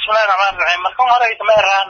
bismillahi raxmaan raxiim markan horeysa ma eraan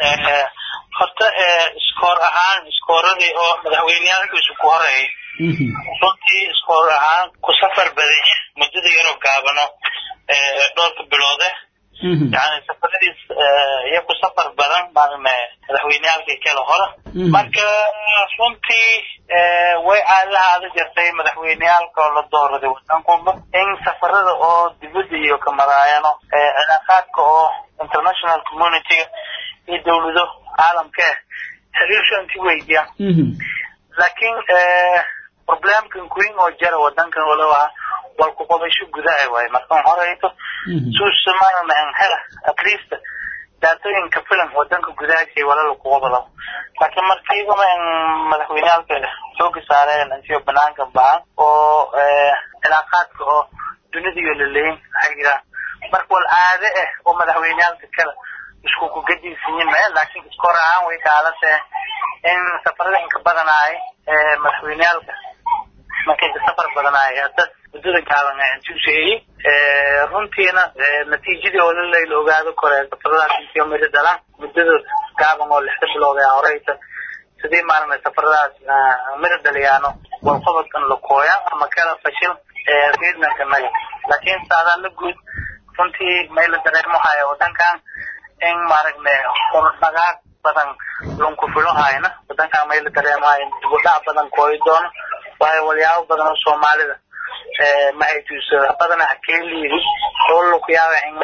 horta iskoor ahaan iskooradii oo madaxweyneyaalkiisu ku horeeyay runtii iskoor ahaan ku safar badanya muddada yaroo gaabano dhowrka biloode yani safaradiis iyo ku safar badan maaragna madaxweyneyaalkii kale hore marka runtii way caadadahaada jirtay madaxweyneyaalka oo la dooraday wadankunba in safarada oo dibadda iyo ka maraayano cilaaqaadka oo international communityga iyo dawlado caalamka xiriirshanti weydiyaan laakiin problemkan queen oo jara wadankan walow wal ku qabasho gudaha waaye markan horeyto suusamaana hela at least daatooyinka filim wadanka gudahaasay walala ku qabado laakiin markiibama in madaxweyneyaalka xooga saareen intiyo banaanka baxan oo cilaaqaadka oo dunidaiyo laleeyin waxay jiraan marka wal caade ah oo madaxweyneyaalka kale isku kugadiisanyin maya laakiin iskoor ahaan way kaalase in safarada inka badanaay madaxweyneyaalka markay ka safar badanaay hadda muddada gaaban intuusaeyey runtiina natiijadii oo lalay la ogaado kore safaradaas intiyo miri dhalaan muddada gaaban oo lixda bilood ee horeysa sidii maaragna safaradaas miri dhaliyaano walqabadkan la kooya ama kala fashil reednanka naga laakiin saadaa la guud runtii may la dareemo haya wadankan in maaragna hordhagaag badan lunku filo hayna wadankan may la dareemahayo dibudhac badan kooyi doono waayo walyaabo badan oo soomaalida mahaytuusa badana hakeeliidi oo lukuyaaba in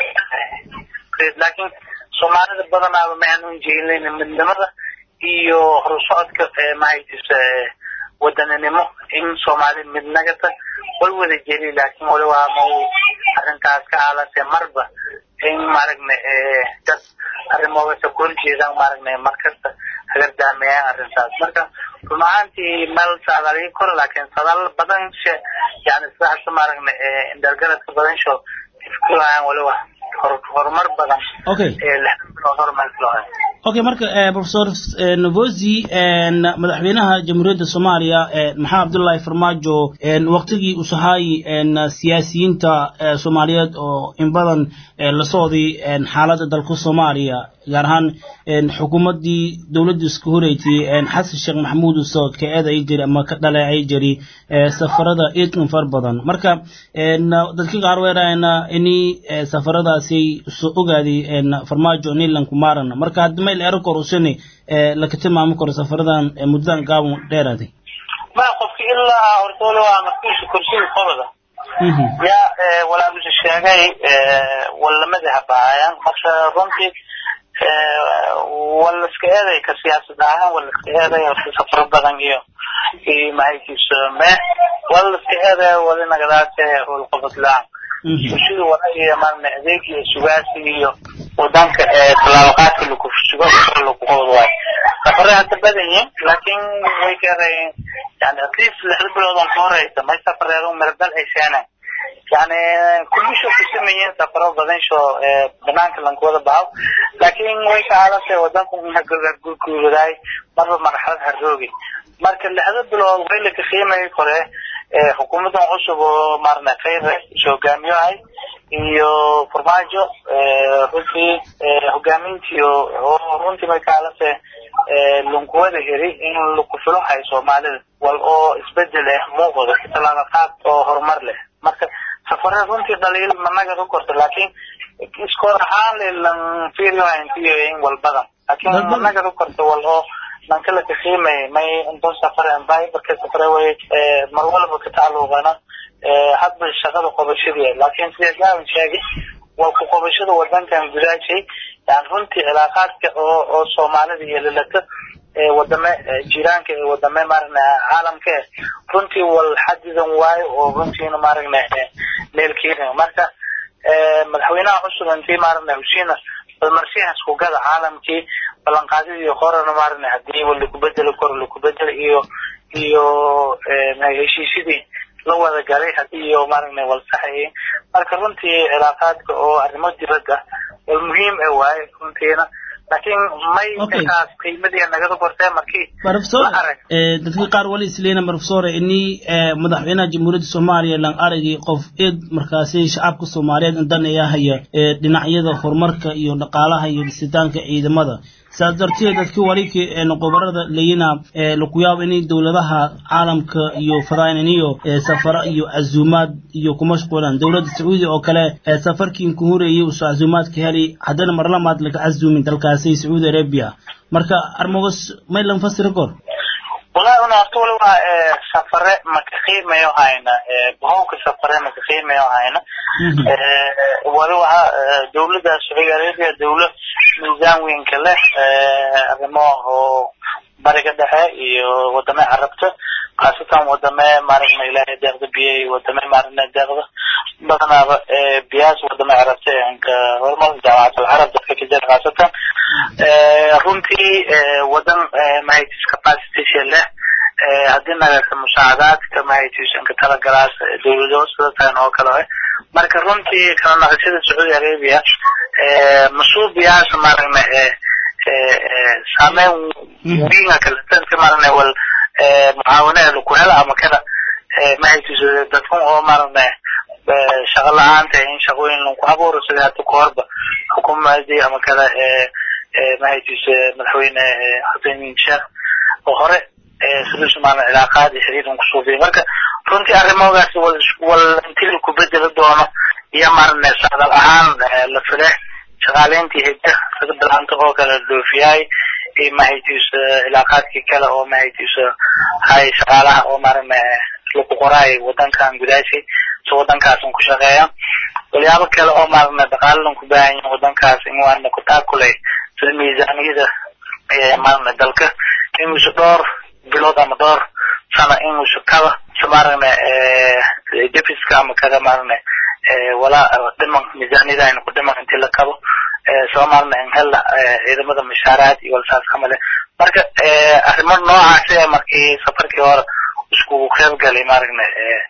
laakiin soomaalida badanaaba ma aanun jeelin midnimada iyo horusocodka mahaytuusa wadaninimo in soomaali midnagata wal wada jeli laakiin wali waa ma arrintaas ka aalase marba in maaragna dad arrimoogaasa ku horjeedaan maaragna markasta hagardaameeyaan arrintaas marka run ahaantii meel saadaaligi koro laakiin sadaal badan she yani sidaas maaragna indhalgaradka badan sho ifkulayaan waliba horumar badan okay lixdan bilood horumar filahay okay marka professor novosi madaxweynaha jamhuuriyadda soomaaliya maxamed cabdullaahi farmaajo waqtigii uu sahaayey siyaasiyiinta soomaaliyeed oo in badan la socday xaaladda dalka soomaaliya gaar ahaan xukuumaddii dowladda isku horeysay xasan sheekh maxamuud usoo ka eeday jiri ama ka dhaleecay jiri safarada idkan far badan marka dadka qaar weerayna ini safaradaasi soo ogaaday farmaajo nilan kumaaran marka haddi mayl ero kor usani laka tilmaami karo safaradan muddadan gaaban dheeraaday ma qofki ilaa hortoole waa markiisa kursiga qobada yaa walaalisa sheegay walamada habaayaan marka runtii wala iska eeday ka siyaasad ahaan wala iska eeday horta safar badan iyo iyo mahaykiisa me wala iska eeday wali nagadaase howlqabad la-aan bulshada wala iyo maarna adeeg iyo sugaasi iyo wadanka tallaabaqaadka lagu sugo lagu qabad waayo safaray hadda badan yihin laakiin way keenayeen yani at least lixda bilood on ka horeysa may safareedo miradal ay seeneen yani kullisho kusameeyeen safaro badan sho banaanka lankuwada baxo laakiin way ka aalantay wadanku gurguuradaay marba marxalad haroogi marka lixda bilood way laka qiimayay kore xukuumadan cusub oo maarna khayre is hogaamiyohay iyo farmaajo runtii hogaamintii oo runtii may ka aalantay lunkuwada heri in laku filo hayo soomaalida wal oo isbedel eh muuqdo talaaba qaad oo horumar leh marka safare runtii dhaliil managa ka korta laakiin iskoor ahaan lan fiiriyo intiyo in wal badan laakiin managa ka korta wal oo nankala ka qiimay may intoon safare bay marka safare way mar walba ka tacalluqana hadba shaqada qobashadii laakiin sida gaaban sheegay waa ku qobashada wadankan gudaashay yani runtii cilaaqaadka oo oo soomaalida iyo lalata wadame jiraanka ee wadame maaragna caalamka eh runtii wal xadidan waayo oo runtiina maaragna meelkeena marka madaxweynaha cusub intii maaragna heshiina balmarshihaas kugada caalamkii ballanqaadidii horena maaragna hadii laku bedeli karo laku bedeli iyo iyo heshiisyadii la wada galay hadii iyo maaragna walsaxayay marka runtii cilaaqaadka oo arrimo dibadda wal muhiim e waaye runtiina laakiin may kaas qiimadii nagada kortee markii professor dadka qaar wali isleena professor ini madaxweynaha jamhuuriyadda soomaaliya lan aragay qof eed markaasi shacabka soomaaliyeed indanaya haya dhinacyada horumarka iyo dhaqaalaha iyo dhisitaanka ciidamada saas darteed dadki waliki qobarada leyina laku yaabo inay dowladaha caalamka iyo fadaaniniyo safara iyo cazuumaad iyo ku mashquulaan dowladda sacuudiya oo kale safarkii ku horeeyey usoo cazuumaadka heli haddana marlamaad laga cazuumin dalkaasi sacuudi arabia marka armogos may lan fasira kor wallahi una horta wali waa safare maka qiimayo hayna bahowka safare maka qiimayo hayna wali waxa dowladda sacuudi arabia dowlad miisaan weynka leh arrimo oo bariga dhexe iyo wadame carabta khaasatan wadame maaragna ilaahay deeqda biyay wadame maaragna deeqda badanaaba biyaas wadame carabta anka hormar jaamacad alcarab dadka ka jira khaasatan runtii wadan mahatis capacity leh haddii nagata musaacadaadka mahaytiisanka talagalaas dowlado sida tan oo kale marka runtii kala naqashada sacuudi arabia masuubiyaas maaragna saameyn winga kaletanka maaragna wal mucaawinaha laku hela ama kada mahaytiiso dadkan oo maaragna shaqo la-aanta in shaqooyin lagu abuuro sida hada kahorba xukuumadii ama kada mahaytiisa madaxweyne xasan sheekh oo hore sidiisu maaragna cilaaqaad iyo xiriiran kusuubiya marka runtii arrimoogaas wal wal intii laku bedeli doono iyo maaragna socdal ahaan la file shaqaaleyntii hidda sida bilaanta oo kale dhoofiyaay iyo mahaytiisa cilaaqaadkii kale oo mahaytiisa hay shaqaalaha oo maaragna lagu qoraay wadankan gudaashay si wadankaasan ku shaqeeya walyaabo kale oo maaragna dhaqaaladan ku baahan yihin wadankaas in waana ku taakulay sida miisaaniyada maaragna dalka inuusa dhowr bilood ama dhowr sana inuusa kaba si maaragna defiska ama kada maaragna walaa dhiman miisaaniyada ayna ku dhiman intii la kabo soo maaragna in hella ciidamada mashaaraad iyo walsaas camale marka arrimo noocaasi markii safarkii hore iskugu qeyb galay maaragna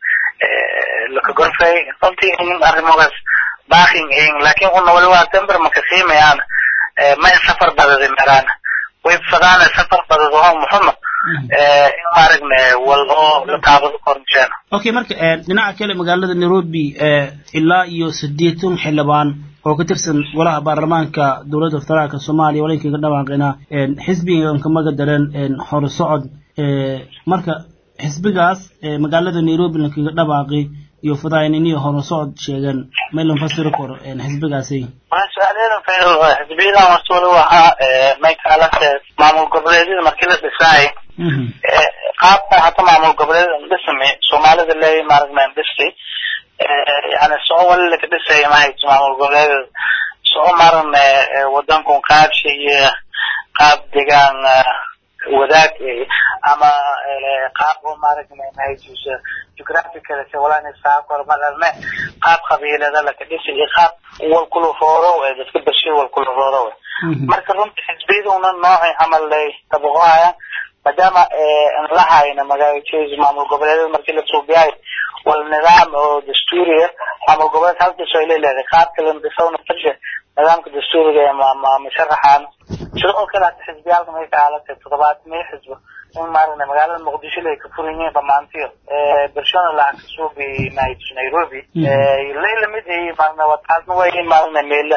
laka gorfay runtii in arrimogaas baakin in laakiin una wali waa tember maka qiimayaan may safar badada meraan way fadaana safar badada oo muxuma in maaragna wal oo la taabado kornjeena okay marka dhinaca kale magaalada nairobi ilaa iyo sideetan xildhibaan oo ka tirsan golaha baarlamaanka dowladda federaalka soomaaliya walinkaga dhawaaqina xisbigan kamaga daran hore socod marka xisbigaas magaalada nairobi lankaga dhawaaqi iyo fadayniniyo hore socod sheegan maylan fasiri karo xisbigaasi su-aaladan fayl xisbiyadan horta wali waxaa maykaalase maamul goboleedyada markii la dhisaay qaabka hata maamul goboleedyada dhismi soomaalida leey maaragna dhisi yani soo wali laka dhisay mahayt maamul goboleedyada soo maaragna wadankun qaabshi iyo qaab degaan wadaag ama qaab oo maaragna mahaytiisa geographical walana saakor malalme qaab qabiilada laka dhisi iyo qaab wal kula rooro dadka bashir wal kula rooro marka runtii xisbiyaduna noocay camal lay tabuqahayaan maadaama la hayna magaalajooda maamul goboleedyada markii la suubiyayo wal nidaam oo dastuuriya maamul goboleed halkiiso ay leedahay qaabka la dhisawna farsha nidaamka dastuuriga ee masharaxaan sida oo kale hata xisbiyaalka may ka aalatay toddobaad may xisbo in maaragna magaalada muqdisho lay ka furan yihiin dhamaantiyo bershona laha kasuubi nairobi lay lamid ay maaragna wataasna way maaragna meela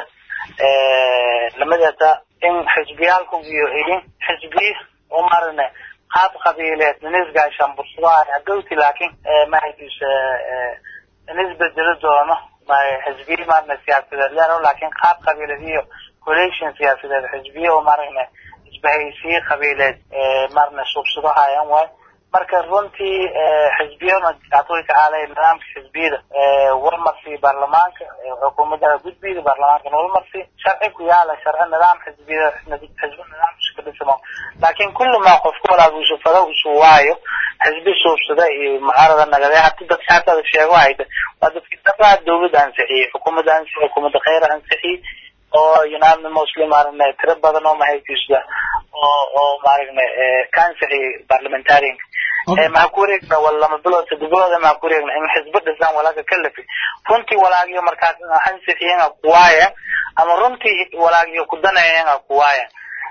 lamidata in xisbiyaalku iyo idin xisbiyi oo maaragna qaab qabiileed nisgaashan bursudaha hadowti laakiin mahaytiisa nisbedeli doono xisbiyi maaragna siyaasadeed leero laakiin qaab qabiileed iyo coalition siyaasadeed xisbiye oo maaragna isbahaysiye qabiileed maaragna suubsadahayaan waay marka runtii xisbiyana atoyka aalay nidaamka xisbiyada warmarsi baarlamaanka xukuumadda gudbiyada baarlamaanka walmarsi sharci ku yaala sharci nidaam xisbiyada xisbi nidaam iska dhismo laakiin kulli ma qofku walaagu isu fado isu waayo xisbi suubsada iyo mucaarada nagade hati dadka hatada sheego hayda waa dadki dabaa dowladda ansixiyey xukuumadda ansixiyey xukuumadda khayra ansixiyey oo united muslim maaragna tiro badan oo mahaytiisda oo oo maaragna ka ansixiyey parliamentarianka maxaa ku wareegna wal lama bilood saddex bilood maxaa ku wareegna in xisbo dhisaan walaaga kalafi runtii walaagiyo markaas ansixiyeen kuwaaya ama runtii walaagiyo kudanayeen kuwaaya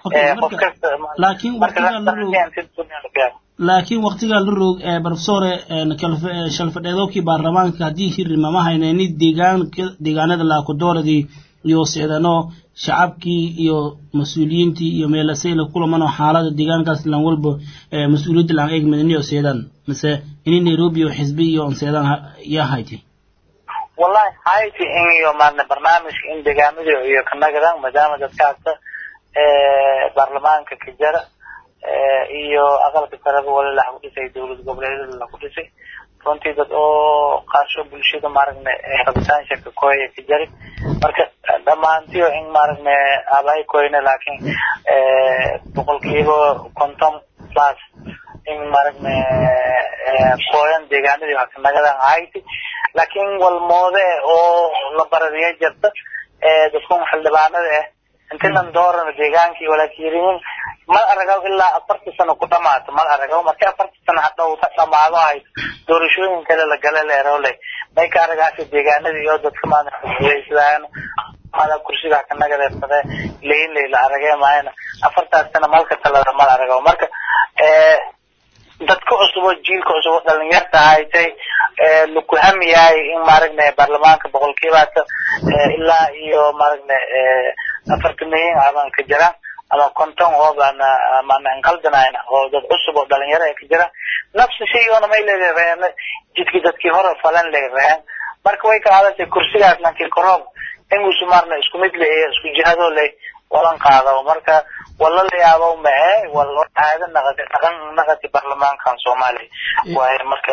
laakiin waqtigaa la roog laakiin waqtigaa la roog professore shalfadheedookii baarlamaanka haddii hirima ma haynayni deegaanka deegaanada laakudooradii iyo sicdano shacabkii iyo mas-uuliyiintii iyo meelasayla kulamano xaalada deegaankaas lan walba mas-uuliyadda laan eeg madaniyo seedaan mise ini nairobi oo xisbi iyo seedaan yaa hayti wallahi hayti in iyo maarne barnaamijka in deegaamada iyo kanagadan maadaama dadkaasa baarlamaanka ka jara iyo aqalka sareba wali laku dhisay dowlad goboleedyada laku dhisay runtii dad oo qaasho bulshada maaragna rabitaansha ka kooya ka jari marka dhammaantiyo in maaragna aabay koyne laakiin boqolkiiba konton plus in maaragna kooyan deegaanadii hakanagadan hayti laakiin walmoode oo la barariya jirta dadkun xildhibaanada ah inti lan doorana deegaankii walaakiyiriin mal aragaw ilaa afartii sano ku dhamaato mal aragaw markii afartii sano hadhow dhamaado ahayd doorashooyin kale la gala leerole may ka aragaasi deegaanadii iyo dadka maadaxulaysadaan mala kursiga ka nagadeersade leyn la aragee maayana afartaas sano malka talada mal aragaw marka dadka cusub oo jiilka cusub oo dhalinyarta haytay laku hamiyahay in maaragna baarlamaanka boqolkiibaata ilaa iyo maaragna afartan milyan aban ka jiraan ama konton oo baana maana inqaldanayna oo dad cusub oo dhalinyaro ay ka jiraan nafsi shaygoona may leedahay jidkii dadkii hore falan leedahay marka way ka hadashay kursigaas lankii koroob ingusu maarna isku mid le isku jihadoo le walan qaado marka wala la yaabo mae wal caado naqati dhaqan naqati baarlamaankan soomaaliya waaye marka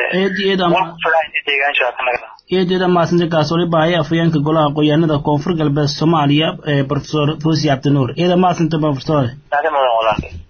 eedeeda maasinte kaasoli baahaya afhayeenka golaha qoyaanada koonfur galbeed soomaaliya professor fosi cabdinuur eeda maasinte professore mudan walaal